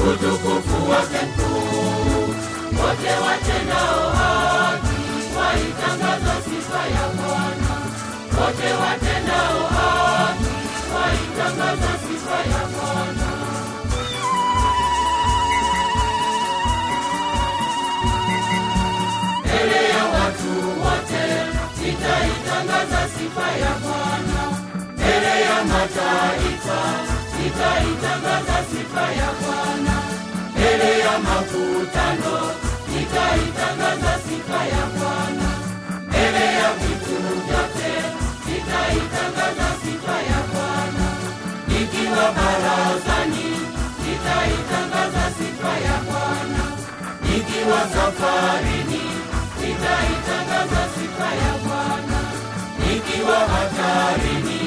utukufu wake mkuu. Wote watendao haki waitangaza sifa ya Bwana. Wote watendao haki waitangaza sifa ya Bwana. Mbele ya watu wote nitaitangaza sifa ya Bwana. Mbele ya mataifa nitaitangaza sifa ya Bwana. Mbele ya makutano nitaitangaza sifa ya Bwana. Mbele ya vitu vyote nitaitangaza sifa ya Bwana. Nikiwa barazani nitaitangaza sifa ya Bwana. Nikiwa safarini nitaitangaza sifa ya Bwana. Nikiwa hatarini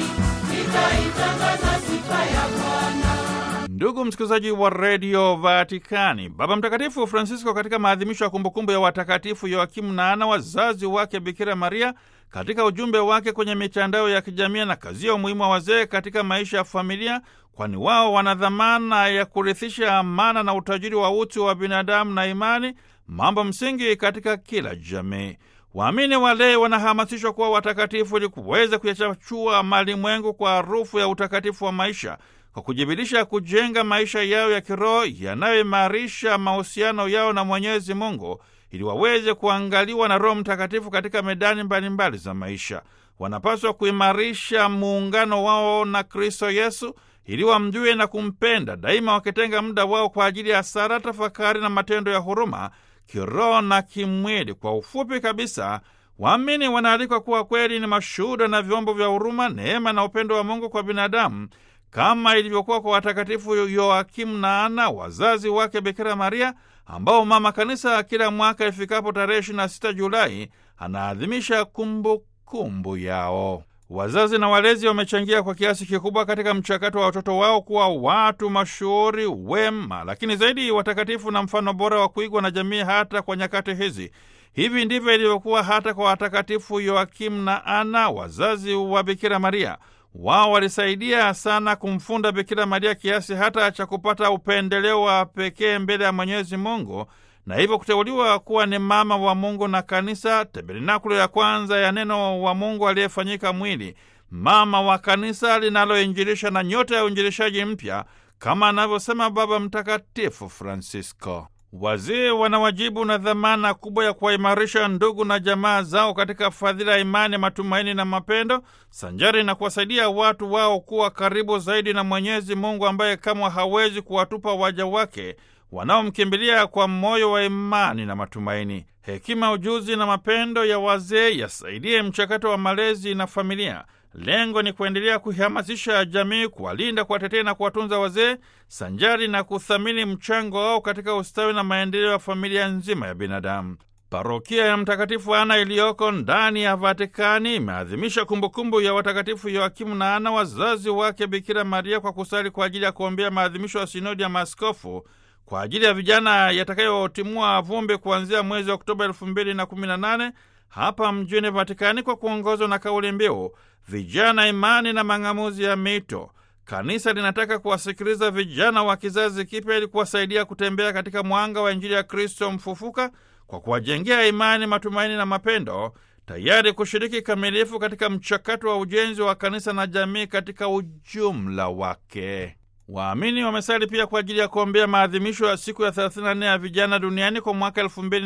nitaitangaza sifa ya Bwana. Ndugu msikilizaji wa redio Vatikani, Baba Mtakatifu Francisco katika maadhimisho ya kumbukumbu ya watakatifu Yoakimu na Ana, wazazi wake Bikira Maria, katika ujumbe wake kwenye mitandao ya kijamii na kazia umuhimu wa wazee katika maisha ya familia, kwani wao wana dhamana ya kurithisha amana na utajiri wa utu wa binadamu na imani, mambo msingi katika kila jamii. Waamini walei wanahamasishwa kuwa watakatifu ili kuweza kuyachachua malimwengu kwa harufu ya utakatifu wa maisha kwa kujibilisha kujenga maisha yao ya kiroho yanayoimarisha mahusiano yao na Mwenyezi Mungu ili waweze kuangaliwa na Roho Mtakatifu katika medani mbalimbali mbali za maisha. Wanapaswa kuimarisha muungano wao na Kristo Yesu ili wamjue na kumpenda daima, wakitenga muda wao kwa ajili ya sala, tafakari na matendo ya huruma kiroho na kimwili. Kwa ufupi kabisa, waamini wanaalikwa kuwa kweli ni mashuhuda na vyombo vya huruma, neema na upendo wa Mungu kwa binadamu kama ilivyokuwa kwa watakatifu Yoakimu na Ana, wazazi wake Bikira Maria, ambao Mama Kanisa kila mwaka ifikapo tarehe 26 Julai anaadhimisha kumbukumbu yao. Wazazi na walezi wamechangia kwa kiasi kikubwa katika mchakato wa watoto wao kuwa watu mashuhuri, wema, lakini zaidi watakatifu na mfano bora wa kuigwa na jamii hata kwa nyakati hizi. Hivi ndivyo ilivyokuwa hata kwa watakatifu Yoakimu na Ana, wazazi wa Bikira Maria. Wao walisaidia sana kumfunda Bikira Maria kiasi hata cha kupata upendeleo wa pekee mbele ya Mwenyezi Mungu na hivyo kuteuliwa kuwa ni mama wa Mungu na Kanisa, tabernakulo ya kwanza ya neno wa Mungu aliyefanyika mwili, mama wa Kanisa linaloinjilisha na nyota ya uinjilishaji mpya, kama anavyosema Baba Mtakatifu Francisco. Wazee wana wajibu na dhamana kubwa ya kuwaimarisha ndugu na jamaa zao katika fadhila ya imani, matumaini na mapendo, sanjari na kuwasaidia watu wao kuwa karibu zaidi na Mwenyezi Mungu ambaye kamwe hawezi kuwatupa waja wake wanaomkimbilia kwa moyo wa imani na matumaini. Hekima, ujuzi na mapendo ya wazee yasaidie mchakato wa malezi na familia. Lengo ni kuendelea kuihamasisha jamii, kuwalinda, kuwatetea na kuwatunza wazee, sanjari na kuthamini mchango wao katika ustawi na maendeleo ya familia nzima ya binadamu. Parokia ya Mtakatifu Ana iliyoko ndani ya Vatikani imeadhimisha kumbukumbu ya watakatifu Yoakimu na Ana, wazazi wake Bikira Maria, kwa kusali kwa ajili ya kuombea maadhimisho ya sinodi ya maaskofu kwa ajili ya vijana yatakayotimua vumbi kuanzia mwezi wa Oktoba elfu mbili na kumi na nane hapa mjini Vatikani, kwa kuongozwa na kauli mbiu vijana, imani na mang'amuzi ya mito. Kanisa linataka kuwasikiliza vijana wa kizazi kipya ili kuwasaidia kutembea katika mwanga wa Injili ya Kristo mfufuka kwa kuwajengea imani, matumaini na mapendo, tayari kushiriki kamilifu katika mchakato wa ujenzi wa kanisa na jamii katika ujumla wake. Waamini wamesali pia kwa ajili ya kuombea maadhimisho ya siku ya 34 ya vijana duniani kwa mwaka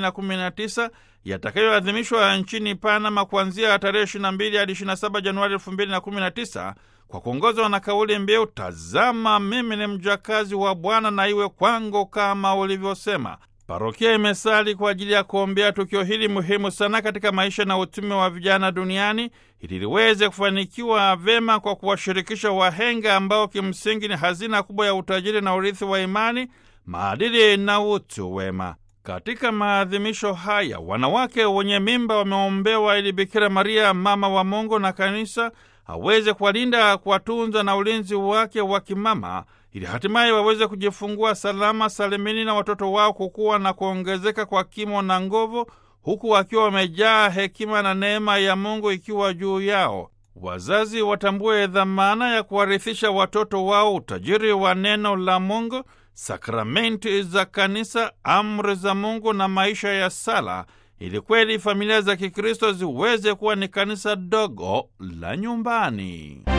2019 yatakayoadhimishwa nchini Panama kuanzia tarehe 22 hadi 27 Januari 2019 kwa kuongozwa na kauli mbiu tazama, mimi ni mjakazi wa Bwana na iwe kwangu kama ulivyosema. Parokia imesali kwa ajili ya kuombea tukio hili muhimu sana katika maisha na utume wa vijana duniani ili liweze kufanikiwa vema kwa kuwashirikisha wahenga ambao kimsingi ni hazina kubwa ya utajiri na urithi wa imani, maadili na utu wema. Katika maadhimisho haya, wanawake wenye mimba wameombewa ili Bikira Maria, mama wa Mungu na Kanisa, aweze kuwalinda, kuwatunza na ulinzi wake wa kimama ili hatimaye waweze kujifungua salama salimini na watoto wao kukua na kuongezeka kwa kimo na nguvu, huku wakiwa wamejaa hekima na neema ya Mungu ikiwa juu yao. Wazazi watambue dhamana ya kuwarithisha watoto wao utajiri wa neno la Mungu sakramenti za kanisa, amri za Mungu na maisha ya sala, ili kweli familia za Kikristo ziweze kuwa ni kanisa dogo la nyumbani.